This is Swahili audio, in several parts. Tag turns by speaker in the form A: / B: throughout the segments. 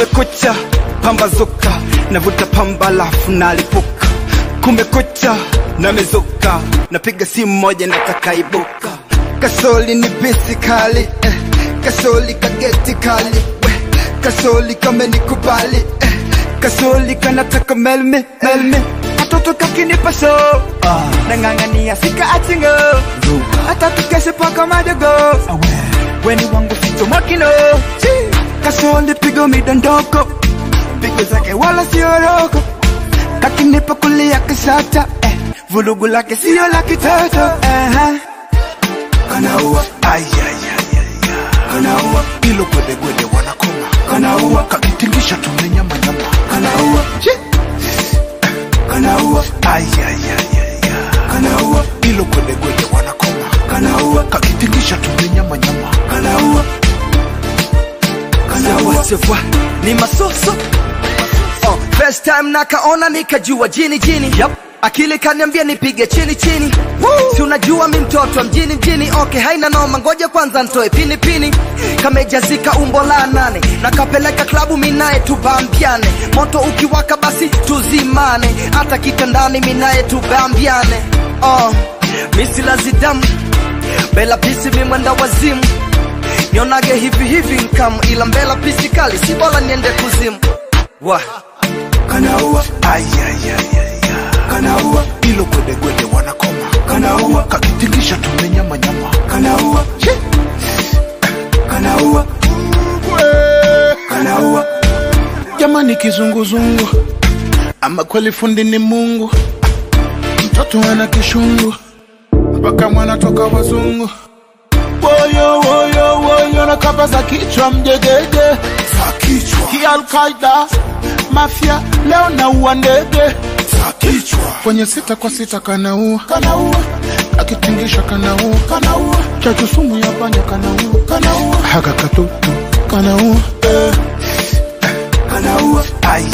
A: kumekucha pambazuka navuta pamba lafu nalipuka kumekucha namezuka napiga simu moja natakaibuka kasoli ni bisi kali eh. kasoli kageti kali eh. kasoli kamenikubali eh. kasoli kanataka melme melme katoto kakinipa so ah. nang'ang'ania sika achingo hata tukeshe paka madogo weni wangu ficho makino kasoli pigo midondoko pigo zake wala sioroko kakinipa kulia kisata eh. vulugu lake sio la kitoto uh-huh.
B: kanaua kanaua ilo gwedegwede wanakoma kanaua kakitingisha tumenyamanyama kanaua kanaua kanaua ilo gwedegwede wanakoma kanaua kakitingisha tumenyamanyama kanaua kanaua
C: Sawa, ni masoso oh, first time nakaona nikajua jini jini yep. akili kaniambia nipige chini chini si unajua mi mtoto wa mjini mjini okay haina noma ngoja kwanza ntoe pini pini kamejazika umbo la nane nakapeleka klabu minaye tubambiane moto ukiwaka basi tuzimane hata kitandani minaye tubambiane oh, misilazidamu bela pisi mimwenda wazimu nionage hivi hivi nkamu ila mbela pisi kali si bora niende kuzimu wa
B: kanaua kanaua ilo gwedegwede wanakoma kanaua kakitingisha tumenyamanyama kanaua kanaua kanaua jamani kizunguzungu ama kweli fundi ni mungu mtoto ana kishungu mpaka mwana toka wazungu woyo woyo woyo na kamba za kichwa mjegege za kichwa kialkaida mafya leo naua ndege za kichwa kwenye sita kwa sita kanaua kanaua akitingisha kanaua kanaua chachu sumu ya panya kanaua kanaua haka katutu kanaua eh. kanaua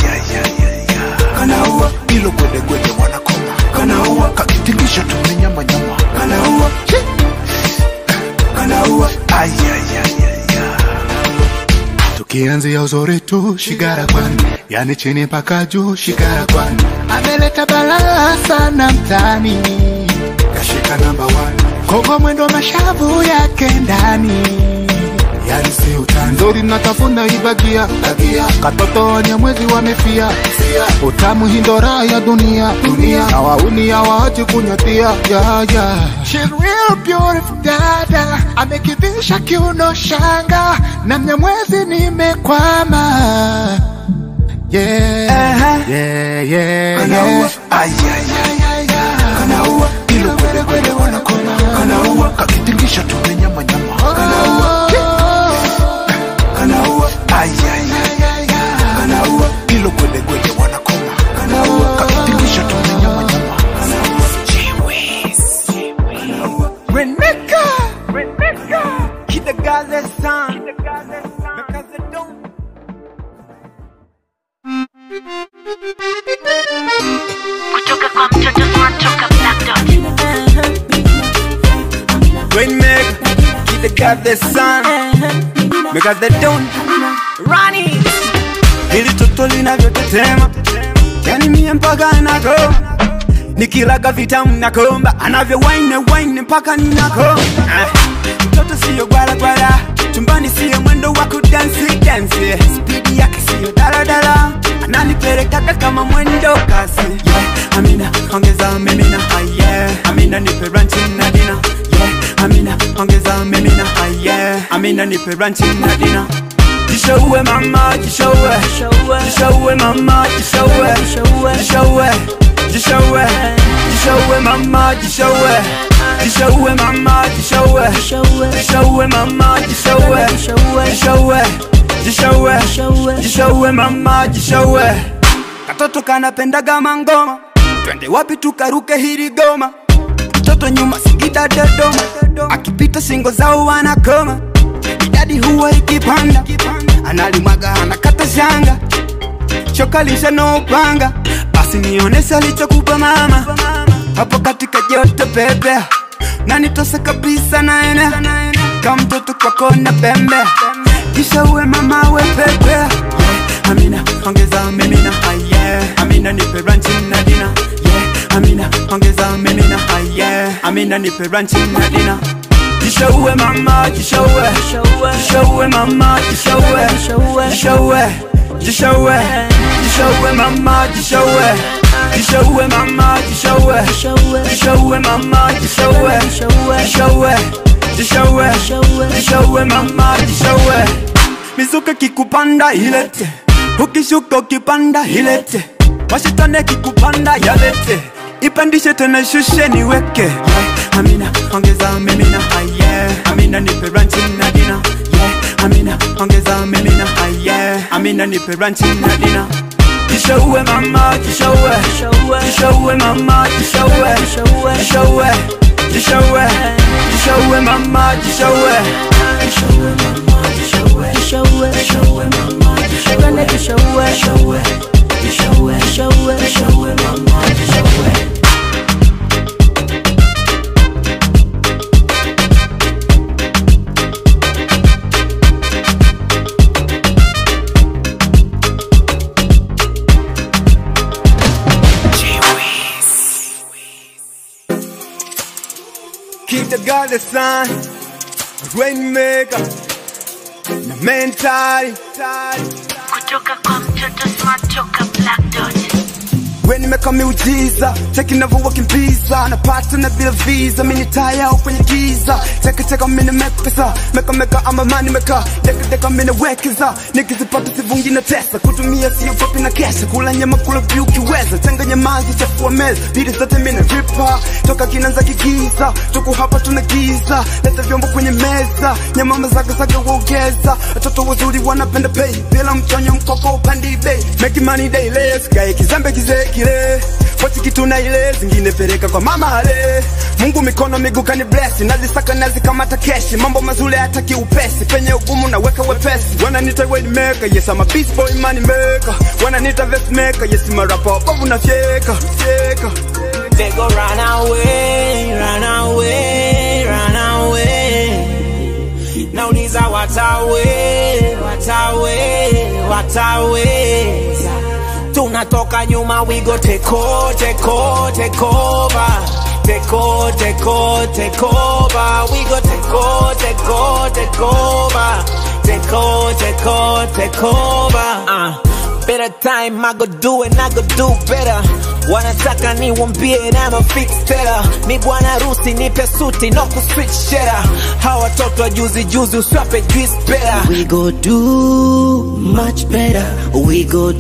B: kanaua ilo gwedegwede wanakoma kanaua kakitingisha tumenyamanyama kanaua kanaua tukianzia uzuri tu shigara kwani yani chini mpaka juu shigara kwani ameleta balaa sana mtani kashika namba kogo mwendo mashavu yake ndani yani si utani nzuri natafuna ibagia bagia katoto wanyamwezi wamefia utamu hindora ya dunia dunia na wauni hawaachi kunyatia ya ya She's real beautiful dada amekivisha kiuno shanga na mnyamwezi nimekwama yeah. yeah, yeah, yeah. kanaua ilo gwedegwede wanakoma kanaua kakitingisha tumenyamanyama kanaua kanaua kanaua ilo gwedegwede wanakoma kanaua kakitingisha tumenyamanyama
A: Reneka, Reneka, Kidagaze san, because they don't.
D: kutoka kwa mtoto tunatoka Black Dot.
A: Rainmaker, Kidagaze san, because they don't. Rani, hili toto linavyotetema, yani mie mpaka nako nikilaga vitamu nakomba, anavyo wine wine mpaka ninako mtoto siyo gwala gwala, chumbani siyo mwendo wa kudansi dansi, spidi yake siyo daladala, ananipelekaga kama mwendo kasi. Yeah, Amina ongeza mimina, ah, yeah. Amina nipe ranchi na dina, yeah. Amina ongeza mimina, ah, yeah. Amina nipe ranchi na dina. Jishowe mama, jishowe, jishowe mama, jishowe, jishowe, jishowe, jishowe mama, jishowe, jishowe mama, jishowe, jishowe mama, jishowe, jishowe, jishowe, jishowe mama, jishowe. Katoto kanapendaga mangoma, twende wapi tukaruke hili goma. Mtoto nyuma Singida Dodoma, akipita singo zao wanakoma, idadi huwa ikipanda, analimwaga anakata shanga, choka lisha no upanga, basi nionese alichokupa mama hapo katika joto pepe, na nitose kabisa naene kama mtoto kwako na pembe, kisha uwe mama we pepe Amina ongeza mimina ah, yeah. Amina nipe ranchi na dina yeah. Amina ongeza mimina ah, yeah. Amina nipe ranchi na dina Jishaue mama jishaue Jishaue mama jishaue Jishaue Jishaue Jishaue mama jishaue Jishaue mama jishaue Jishaue mama jishaue Jishaue Jishaue Jishaue mama jishaue Mizuka kikupanda ilete Ukishuka ukipanda ilete Mashitane kikupanda yalete Ipandishe tena shushe niweke yeah. Amina ongeza mimina ah, yeah. Amina nipe ranchi na dina yeah. Amina ongeza mimina ah, yeah. Amina nipe ranchi na dina Jishaue mama jishaue Jishaue mama jishaue Jishaue Jishaue Jishaue mama jishaue Jishaue mama jishaue Jishaue Jishaue mama jishaue Jishaue Jishaue Jishaue Jishaue Jishaue mama jishaue Keep the God the sun, rainmaker, na mentali.
D: kutoka kwa mtoto smart toka black dot
A: We nimeka miujiza, cheki navyowakimbiza, napata na bila visa, mini taya au kwenye giza, cheki cheka mini mepesa, meka meka ama mani meka, deka deka mini wekeza, nikizipata sivungi na tesa, kutumia sio kopi na kesha, kula nyama kula vyu kiweza, changanya maji chafua meza, bidi zote mini ripa, toka kinanza kigiza, tuku hapa tuna giza, leta vyombo kwenye meza, nyama mazaga zaga uogeza, watoto wazuri wanapenda pay, bila mchonyo mkoko upandi bei, make money daily, sikae kizembe kizee kile Pochi kitu na ile zingine peleka kwa mama ale Mungu mikono miguu kani bless nazisaka nazikamata keshi mambo mazuri hata kiupesi penye ugumu na weka wepesi wananiita wayne maker yes I'm a beast boy money maker wananiita vest maker yes I'm a rapper bovu na fyeka fyeka
E: They go run away, run away, run away. Nauliza watawe, watawe, watawe. Tunatoka nyuma, we go take over, take over, take over. Take over, take over, take over. We go take over, take over, take over. Take over, take over, take over. Uh. Better time, I go do it, I go do better. Wanataka niwambie na ma fix teller. Mi bwana harusi nipe suti no ku switch shera. Hawa watoto wa juzi juzi uswape juice better.
F: We go do much better. We go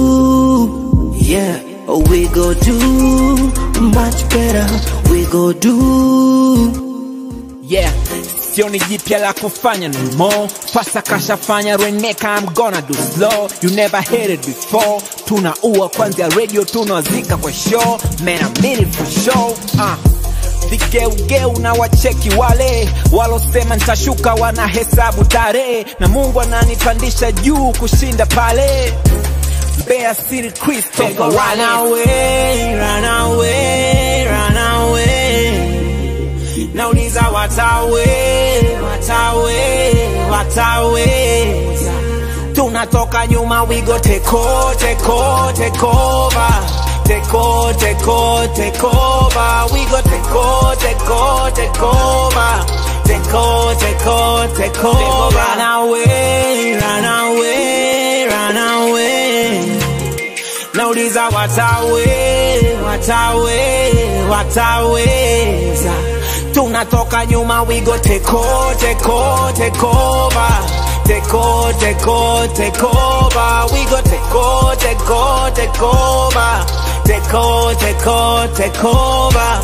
F: do, yeah. We go do much better. We go do.
E: Yeah, sioni jipya la kufanya no more. Pasa kashafanya reneka, I'm gonna do slow. You never heard it before. Tunaua kwanzia radio, tunawazika kwa show. Man, I mean it for sure. Uh. Vigeugeu na wacheki wale walosema nitashuka, wanahesabu tarehe, na Mungu ananipandisha juu kushinda pale. Mbeya City Christopher run away, run away, run away. Nauliza watawe, watawe, wataweza. Tunatoka nyuma, we go take over, take over, take over. Take over, take over, take over. We go take over, take over, take over. Take over, take over, take over. Run away, run away, run away. Nauliza watawe, watawe, wataweza. Tunatoka nyuma, we go take over, take over, take over. Take over, take over, take over. We go take over, take over, take over. Take over, take over, take over.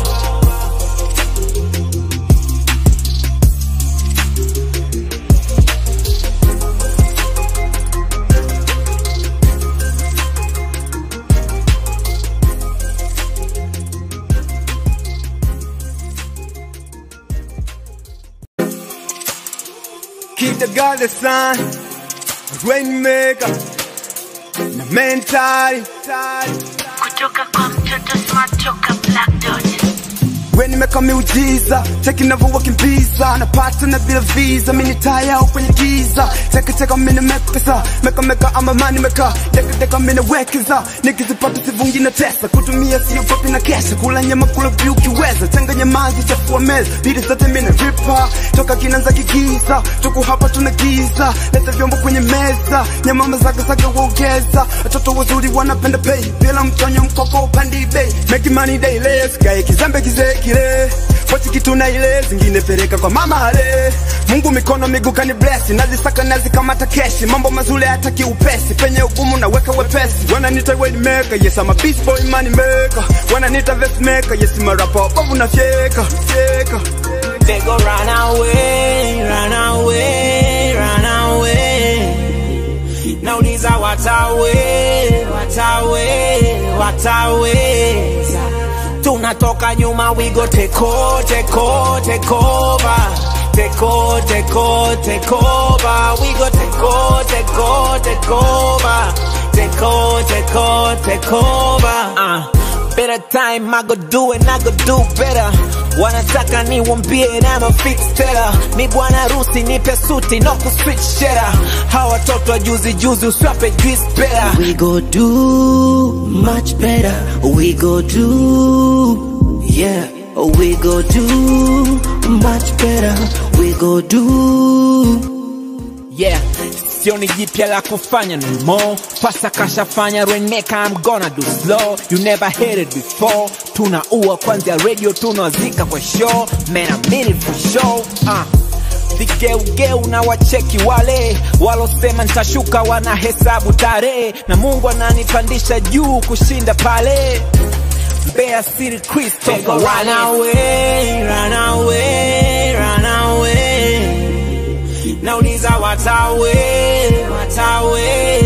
A: Keep the God the sun, rainmaker, na mentali.
D: kutoka kwa mtoto smart toka black dot
A: When nimeka miujiza cheki navyowakimbiza napata na bila visa mini taya au kwenye giza cheki cheka mini mekesa meka meka ama mani meka deka deka mini wekeza nikizipata sivungi na tesa kutumia sio kopi na kesha kula nyama kula vyu kiweza changanya maji chafua meza bidi zote mini ripa toka kinanza kigiza tuku hapa tuna giza leta vyombo kwenye meza nyama mazagazaga waongeza watoto wazuri wanapenda pay bila mtonyo mkoko upandi bei make money daily sikae kizembe kizee kile pochi kitu na ile zingine pereka kwa mama ale Mungu mikono miguu kani bless nazisaka nazikamata keshi mambo mazuri hataki upesi penye ugumu naweka wepesi wananita wayne maker yes I'm a beast boy money maker wananita vest maker yes I'm a rapper bovu na fyeka fyeka
E: They go run away, run away, run away. Nauliza watawe, watawe, watawe. Tunatoka nyuma, we go take over, take over, take over. Take over, take over, take over. We go take over, take over, take over. Take over, take over, take over. Uh. Better time, I go do it, I go do better. Wanataka niwambie na ma fix teller. Ni bwana harusi nipe suti no ku switch shera. Hawa watoto wa juzi juzi uswape juice better.
F: We go do much better. We go do, yeah. We go do much better. We go do.
E: Yeah, sioni jipya la kufanya no more. Pasa kashafanya reneka, I'm gonna do slow. You never heard it before. Tunaua kwanzia radio, tunawazika kwa show. Man, I mean it for sure. Uh. Vigeugeu na wacheki wale walosema nitashuka, wanahesabu tarehe, na Mungu ananipandisha juu kushinda pale. Mbeya City Christopher run away, run away, run away. Nauliza watawe, watawe,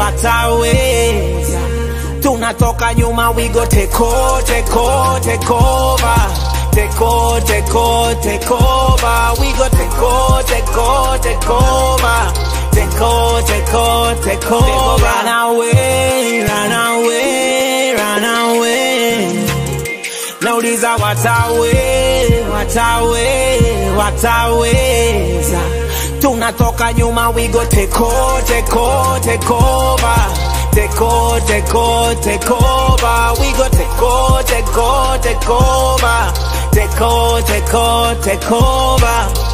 E: watawe. Tunatoka nyuma, we go take over, take over, take over. Take over, take over, take over. We go take over, take over, take over. Take over, take over, take over. Run away, run away, run away. Nauliza watawe, watawe, wataweza. Tunatoka nyuma, we go take over, take over, take over. Take over, take over, take over. We go take over, take over, take over. Take over, take over, take over.